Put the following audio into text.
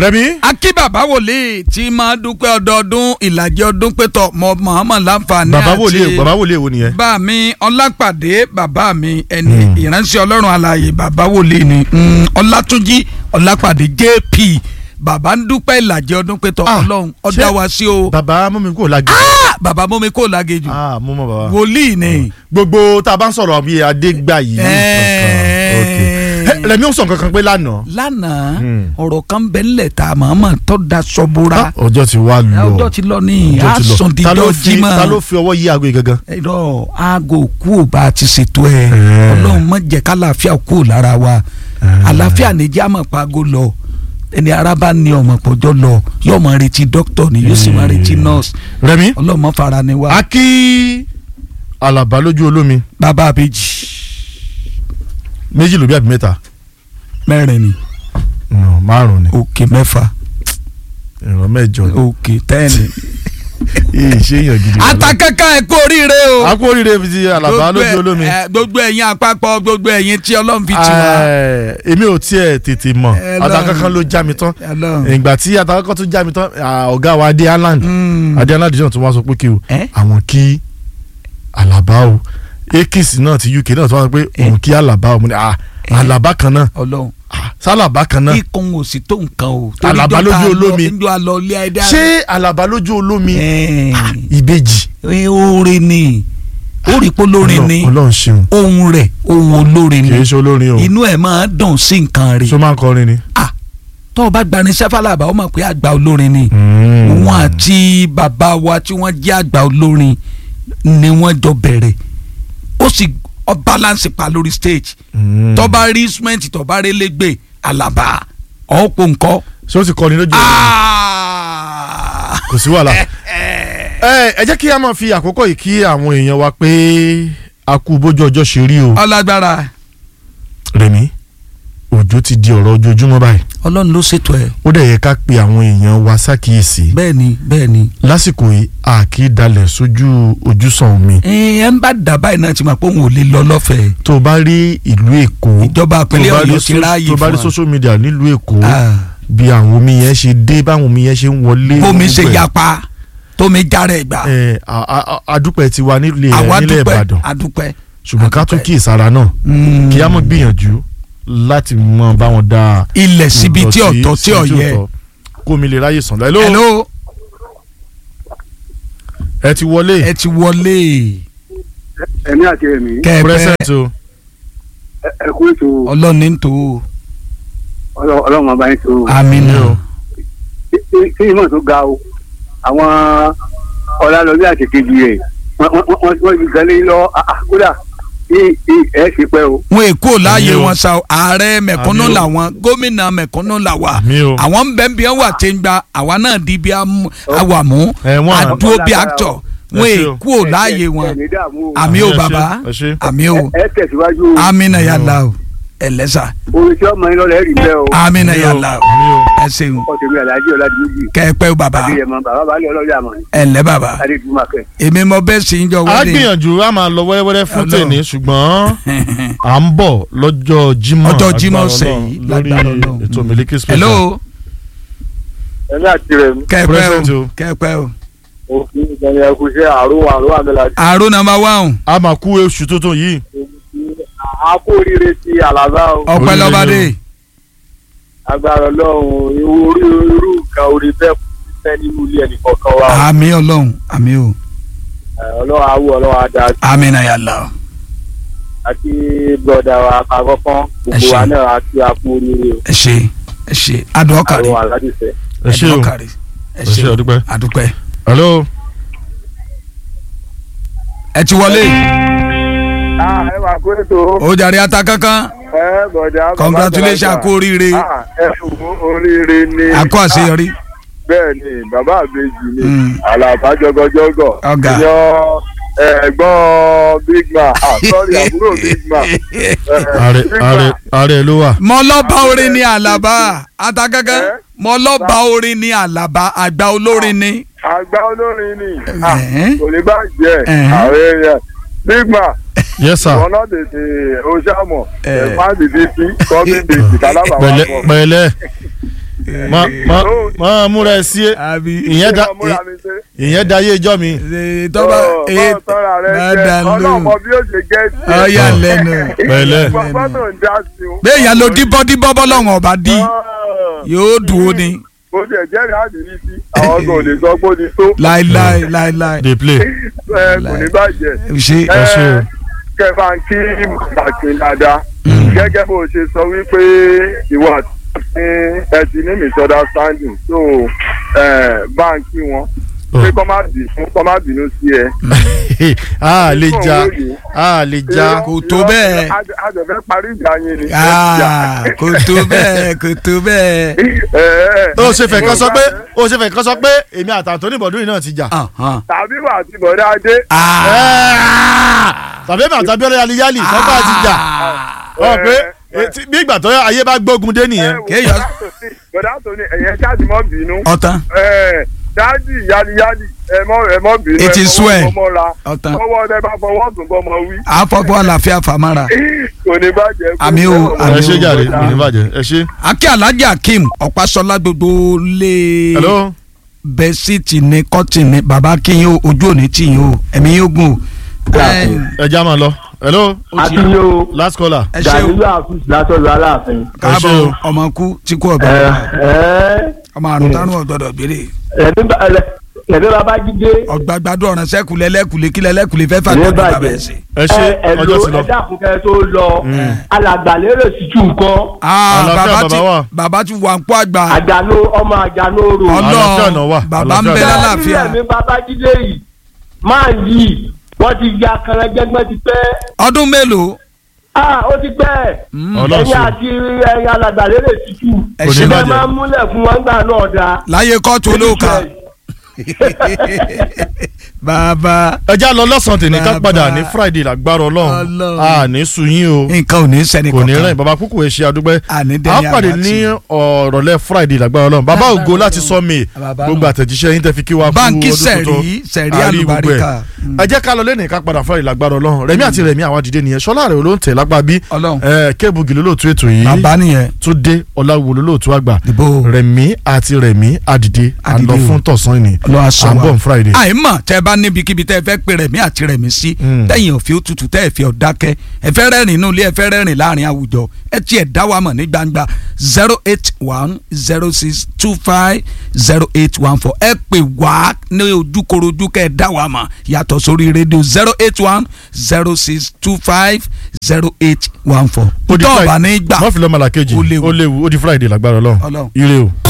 rẹmi. akí bàbá wòlíì tí máa dúpẹ́ ọdọọdún ìlàjì ọdún pétọ̀ mọ Muhammad láǹfààní bàbá wòlíì bàbá wòlíì wo nìyẹn. bá mi ọlápàdé bàbá mi ẹni ìránṣẹ́ ọlọ́run alààyè bàbá wòlíì ni mm, ọlátúnjí ọlápàdé jp bàbá ń dúpẹ́ ìlàjì ọdún pétọ̀ Ah, ọlọ́run ọjà ṣé- wa sí o bàbá mú mi kúrò lágbè. Ah, bàbá mọ́mi kò lágejù ah mú mọ bàbá. wòlíì ni. gbogbo tá a bá ń sọ̀rọ̀ bíi adégbà yìí. Ẹ̀ẹ́. ok rẹmi ó sọ nǹkan kan pé lánàá. lánàá Hmm. ọ̀rọ̀ kan bẹ́ẹ̀ ńlẹ̀ tá a máa máa tọ́ da sọ́búra Ah, ọjọ́ ti wá lọ. ọjọ́ ti lọ ní Ọjọ́ ti lọ. Ta ló àsọ̀ndíjọ́ fi- jimá ta ló fi ọwọ́ yí aago yìí gangan. ẹ̀rọ aago kú ò bá ti ṣètò ẹ̀ Ẹ̀ẹ́. ọlọ́run má jẹ́ kálàáfíà kú ò lára wa àlàáfíà ní jẹ́ àmọ̀ pago lọ ẹni ara bá ní ọmọ pọ̀jọ́ lọ yóò máa retí dókítà ni yóò sì máa retí nọ́ọ̀sì rẹmi. ọlọ́run má fara ni wa a kí alaba lójú olómi bàbá àbèjì méjì ló bí àbí mẹ́ta. mẹ́rin ni No, márùn ni òkè mẹ́fà ìran mẹ́jọ ni. òkè tẹ́ẹ̀nì. èyí ṣe èèyàn gidi. atakẹ́kẹ́ ẹ̀ kú oríire o. a kú oríire fi ti alaba lójú olómi. ẹ, gbogbo ẹ̀yin àpapọ̀ gbogbo ẹ̀yin tí ọlọ́run fi tì wá. Eh, èmi ò tiẹ̀ tètè mọ̀ Ẹ lọ. atakankan ló já mi tán Ọlọ́run. ìgbà tí atakankan tó já mi tán ah, ọ̀gá wa adé island Mm. adé island náà tó wá sọ pé kí o Eh? àwọn kí alaba o ekis náà ti uk náà tó wá sọ pé òun kí alaba o mo ní ah alaba kan náà ọlọ́run ah, sálàbá kan náà ikùn ò sì tó nǹkan o. Àlàbá lójú olómi. njọ alọ ilé ẹ̀dá. ṣé alaba lójú olómi Ẹ̀, Ah, ìbejì ẹ̀, orin ni orípo lórin ni Ọlọ́run ṣeun ohun rẹ̀ ohun olórin kì í ni ṣe olórin o inú ẹ̀ máa dùn sí nǹkan ṣó rẹ̀. máa ń kọrin ni. Ah, tó o bá gbani sẹ́fàlàbà ó mọ̀ pé àgbà olórin ni. Mm. òun àti bàbá wa tí wọ́n jẹ́ àgbà olórin ni wọ́n jọ bẹ̀rẹ̀ ó sì ọ balance pa lórí stage Mm. tó bá rí instrument tó bá rí lẹ́gbẹ̀ àlàbà ọ̀pọ̀ nǹkan. ṣé ó ti kọrin lójú olómi kò sí wàhálà. ẹ ẹ jẹ́ kí a máa fi àkókò yìí kí àwọn èèyàn wa pé a kú bójú ọjọ́ ṣe rí o. ọlágbára Rẹ̀mí òjò ti di ọ̀rọ̀ ojoojúmọ́ báyìí ọlọ́run ló ṣètò ẹ̀ ó dẹ̀ yẹ ká pe àwọn èèyàn wa ṣàkíyèsí bẹ́ẹ̀ ni bẹ́ẹ̀ ni. lásìkò yìí a kì í dalẹ̀ sójú ojúsàn omi ẹ ń bá dà báyìí náà ti mọ̀ pé òun ò lè lọ lọ́fẹ̀ẹ́ tó o bá rí ìlú Èkó ìjọba tó o àpẹẹrẹ bá rí ọ̀yọ́ ti so- ráàyè tó o bá rí fún wa. social media nílùú Èkó Ah, bí àwọn omi yẹn ṣe dé báwọn omi yẹn ṣe ń wọlé bómi ṣe gbogbo ẹ̀. yapa tómi jára ẹ̀ gbà ẹ a- a- a- adúpẹ́ tiwa nílé àwa nílẹ̀ dúpẹ́ Ìbàdàn adúpẹ́. ṣùgbọ́n ká tún adúpẹ́. kí ìsara náà Mm. kí á mọ̀ gbìyànjú láti mọ báwọn dá ilẹ̀ síbi tí ìdọ̀tí ọ̀tọ̀ tí síbi ọ̀yẹ́. ọ̀tọ̀, kó mi lè ráyè sàn lẹ́lọ́ hello ẹ ti wọlé ẹ ti wọlé ẹ̀mí àti ẹ̀mí kẹ́ẹ̀pẹ́ present o ẹ kú ètò ọlọ́ọ̀ni ń tó Ọlọ́- ọlọ́run ọba yín tó amina o. ṣé ìmọ̀ tó ga o àwọn ọ̀làlọ́bí àti kejì rẹ̀ wọ́n- wọ́n wọ́n- wọ́n ti gan lé lọ ah, ah, kódà ní- ní ẹ̀ ṣe pẹ́ o. wọn èkó láàyè Àmì o. wọn sa ààrẹ mẹ̀kúnnù Àmì o. làwọn gómìnà mẹ̀kúnnù làwà Àmì o. àwọn ń bẹ bí wọn wà tí ń gba àwa náà di bí àwàmú ẹ wọn à- àdúró bí actor wọn Ẹ ṣé o. èkó láàyè wọn ẹ̀ ní dààmú o. àmì o Ẹ ṣé, bàbá ẹ ṣé. àmì o ẹ tẹ̀síwájú o amina yàrá o ẹlẹ́sà orin tí ọmọ yín lọ́lẹ̀ rí bẹ́ẹ̀ o amina Àmì o, yàrá o àmì o. ẹ ṣeun ọ̀sẹ̀mi alájí ọ̀làdìmẹ́jì kẹ́ẹ̀pẹ́ o bàbá adéyẹmọ bàbá balẹ̀ ọlọ́jà mọ̀ ní ẹ̀lẹ́ bàbá adédùmákẹ́. èmi mo bẹ́ẹ̀ sì ń jọ a wọlé gbìyànjú a máa lọ wẹ́rẹ́wẹ́rẹ́ fún Ọlọ́run. tèmi ṣùgbọ́n à ń bọ̀ lọ́jọ́ Jímọ̀ Ọjọ́ Jímọ̀ agbára ọ̀sẹ̀ Ọlọ́run yìí, lórí lágbára Ọlọ́run. ètò Miliki Special. hello ẹ̀mí àti rẹ̀ kẹ́ẹ̀pẹ́ Present o o. kẹ́ẹ̀pẹ́ o òfin ìgbàlẹ̀ ẹ̀kú iṣẹ́ àrùn àrùn àmẹ́lá àrùn nàmbà wáhùn a máa kú oṣù tuntun yìí àkó oríire ti àlàbà o ọpẹ́ Oríire lọ́bàdé o. agbára ọlọ́run irú orí irú nǹkan orí bẹ́ẹ̀ fẹ́ nínú ilé ẹnì kọ̀ọ̀kan wa àmì ọlọ́run àmì o Eh, ọlọ́run awú ọlọ́run adá amina yàrá o àti bọ́dà wa àkọ́kọ́ Ẹ gbogbo ṣé. wa náà àti àpò oríire o ẹ ṣe ẹ ṣe adùn ọkàrí àrùn aládìsẹ́. ẹ ṣé o ọkàrí ẹ ẹ ṣé ṣe o dúpẹ́. adúpẹ́ hello ẹ ti wọlé ẹ wà kó ètò ó jàre ata kankan ẹ bọ̀dà bàbá congratulations àgbàlagbà. kú oríire Ah, ẹ fún oríire ni àkó àṣeyọrí bẹ́ẹ̀ ni bàbá àbèjì ni Mm. àlàbà jọgọjọgọ Ọ̀gá. yan ẹ̀gbọ́n big man ah sorry àbúrò big man Eh, ààrẹ Big ààrẹ Man. ààrẹ ló wà. mọ lọ́ba orin ní àlàbà ata kankan Eh? mọ lọ́ba orin ní àlàbà àgbà olórin ní. àgbà olórin ni Ah, Eh? kò ní bá jẹ Eh. àwọn èèyàn big man yes sir wọn náà tètè oṣàmọ Eh. ẹ má dìde sí kọ́mí bèjì kálábà wà pẹ̀lẹ́ pọ̀ pẹ̀lẹ́ mọ mọ mọ múra ẹ sí àbí ìyẹn da Ọmọ múra mi ṣe. ìyẹn da ayé ìjọ mi ṣe tọ́ba Ọ̀, ee bọ́ọ̀ sọ́ra rẹ jẹ́. dáadáa ló ọlọ́mọ bí ó ṣe jẹ́ sí. ọ̀yà lẹ́nu pẹ̀lẹ́ Gbọ́dọ̀ ń dá sí o. bẹ́ẹ̀ yẹn lo díbọ́díbọ́ bọ́lọ́hún ọba dí yóò dùn ó ní Ó ti ẹ̀jẹ̀ rẹ̀ àdìrí sí. Àwọn ọgbọ̀n ò lè sọ pé ó ti tó. láéláé láéláé dey play Ẹ kò ní bàjẹ́. ṣe ẹ ṣe o. kẹfà ń kí pàtàkì dáadáa gẹ́gẹ́ bó ṣe sọ wípé ìwọ àti ẹ ti ní misunderstanding so bá ń kí wọn pé kọ́ má bínú kọ́ má bínú sí ẹ. a lè ja a lè ja Kò tó bẹ́ẹ̀. àjọ̀fẹ́ parí ìjà yín ni. Ah, kò tó bẹ́ẹ̀ kò tó bẹ́ẹ̀. ó ṣe fẹ́ kán sọ pé ó ṣe fẹ́ kán sọ pé èmi àtàntó ní ìbọ̀dún yìí náà ti jà. Ahàn. tàbí wà àti bọ̀dá adé. Ah. tàbí èmi àtàbí ọ̀rẹ́ aliyali sọ́kà ti jà ọ pé eh, tí- bí ìgbà tó ayé bá gbógun dé nìyẹn. kéèyàn- bọ̀dá tó ní ẹ̀yẹ ṣáàtì mọ́ bínú. ọ̀tàn dáàdì yáliyáli ẹ mọ́ ẹ mọ́ bínú. It is ẹ well. fọwọ́ mọ́ra. ọ̀tàn ọwọ́ ọdẹ bá fọwọ́ tún bọ́ mọ wí. àfọ̀bọ́ àlàáfíà fàmárà. kò ní bàjẹ́. kò Àmì ní o, bàjẹ́. àmì ẹ ṣe o. jàre kò ní bàjẹ́ ẹ ṣe. akí alhaji akeem ọ̀pásọ́lá gbogbo lé hello bẹ́sìtì ní kọ́tì ní bàbá kíyìn o ojú òní tìyìn o ẹ̀mí yóò gùn o. Ẹ ẹ já máa lọ hello àtúnyó last caller. ẹ ṣe o dànílò àfúùsì látọ̀dọ̀ aláàfin. káàbọ̀ ẹ ṣé o. ọmọ kú tí kú ọ̀bẹ ẹ ẹ ọmọ àrùn tánú ọ̀gbọ́dọ̀ gbére ẹ̀mí babájídé ọ̀gbàgbàdo ọ̀ràn sẹ́kùlẹ̀ lẹ́kùlẹ̀ kílẹ̀ lẹ́kùlẹ̀ fẹ́ fà ní gbàdo bàbá bàjẹ́ ẹ̀ sí. ẹ ṣe ẹ ọjọ́ ti lo lọ. ẹ̀dá àkùnkẹ́ tó lọ alàgbàlérò sí jù nǹkan Ah, Àlàáfíà bàbá bàbá ti wà. bàbá ti wà ń pọ̀ àgbà àjànó ọmọ àjànó rò. Àlàáfíà náà wà. ọlọ́ọ̀ bàbá ń bẹ Àlàáfíà náà. lálàáfíà ẹ̀mí babájídé yìí máa yí wọ́n ti ya kẹrẹ́jẹ́gbẹ́ ti pẹ́ ọdún mélòó ah ó ti pẹ́ Ọlọ́run ẹ̀yin ṣe. àti ẹ̀yin alàgbàlérò sí jù ẹ Kò ní ṣe ẹ bàjẹ́. máa ń múlẹ̀ fún wọn gbà náà dáa. láyé kóòtù olóòka bàbá ẹ já lọ lọ́sàn-án tèmi ká Bàbá. padà ní friday lágbára ọlọ́run Ọlọ́run. a ní sunyín o nǹkan ò ní sẹ́ni kò ní rìn kankan bàbá kúkú ẹ ṣe àdúgbẹ́ Àní a dẹni pàdé àbátì. ní ọ̀rọ̀lẹ́ friday lágbára ọlọ́run bàbá Lágbára ògo láti Ọlọ́run. sọ mi Bàbá gbogbo náà. àtẹ̀jíṣẹ́ yín tẹ́ fi kí wa fún Báńkì ọdún tuntun Sẹ̀rí, Sẹ̀rí A rí gbogbo ẹ̀. Àlùbáríkà. ẹ jẹ́ ká lọ lẹ́nu ká padà friday lágbára ọlọ́run rẹ̀mí àti rẹ̀mí àwọn àdìdé nìyẹn ṣọlá rẹ̀ ló ń tẹ̀ lápá bí Ọlọ́run. ẹ kébù gìlú lóòtú ètò yìí bàbá nìyẹn túndé ọláwo lóòtú àgbà dìbò rẹ̀mí àti rẹ̀mí àdìdé à ń lọ Àdìdé o. fún tọ̀sán ìní Ọlọ́run á sọ à ń wa. bọ̀ ní friday. àìmọ̀ tẹ́ ẹ bá níbikíbi tẹ́ ẹ fẹ́ pe rẹ̀mí àti rẹ̀mí sí Mm. tẹ́yìn òfin òtútù tẹ́ ẹ fi ọ̀dákẹ́ ẹ fẹ́ rẹ́rìn inú ilé ẹ fẹ́ rẹ́rìn láàrin àwùjọ ẹ tiẹ̀ dá wa mọ̀ ní gbangba zero eight one zero six two five zero eight one four ẹ pè wá ní ojúkorojú kẹ́ ẹ dá wa mọ̀ yàtọ̀ sórí rédíò zero eight one zero six two five zero eight one four. ó di tọ́ Friday. ọ̀bà ní gbà wọ́n fi lọ́mọ làkejì Ó léwu. ó léwu ó di friday lágbára ọlọ́run Ọlọ́run. ire o.